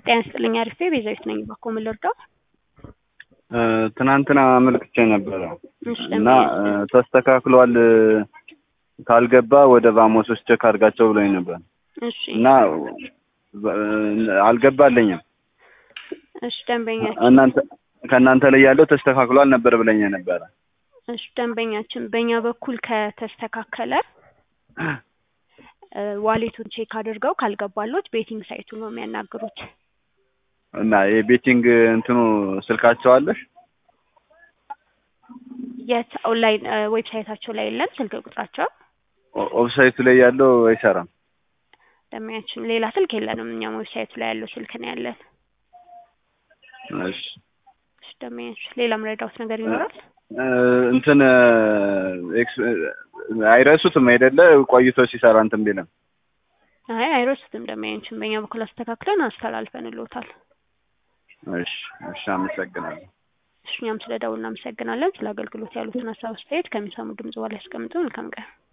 ጤና ይስጥልኝ አሪፌ ቤዛዊት ነኝ። እባክዎ ምን ልርዳው? ትናንትና አመልክቼ ነበረ እሺ እና ተስተካክሏል ካልገባ ወደ ቫሞሶች ቼክ አድርጋቸው ብሎኝ ነበር እሺ እና አልገባልኝም። እሺ ደንበኛችን እናንተ ከእናንተ ላይ ያለው ተስተካክሏል ነበር ብለኝ ነበረ። እሺ ደንበኛችን በእኛ በኩል ከተስተካከለ እ ዋሌቱን ቼክ አድርገው ካልገባሎት ቤቲንግ ሳይቱ ነው የሚያናግሩት። እና የቤቲንግ እንትኑ ስልካቸው አለሽ? የት ኦንላይን እ ዌብሳይታቸው ላይ የለም ስልክ ቁጥራቸው። ኦ- ኦፍሳይቱ ላይ ያለው አይሰራም። ደንበኛችን ሌላ ስልክ የለንም እኛም ዌብሳይቱ ላይ ያለው ስልክ ነው ያለን። እሺ እሺ ደንበኛችን ሌላ ምረዳውት ነገር ይኖራል? እ እንትን ኤክስ አይረሱትም አይደለ? ቆይቶ ሲሰራ እንትን ቢልም አይ አይረሱትም ደንበኛችን በእኛ በኩል አስተካክለን አስተላልፈንልዎታል። እሺ እሺ፣ አመሰግናለሁ። እሺ እኛም ስለ ደውል እናመሰግናለን። ስለ አገልግሎት ያሉትን ሀሳብ አስተያየት ከሚሰሙ ድምጽ በላይ ያስቀምጡ። መልካም ቀን።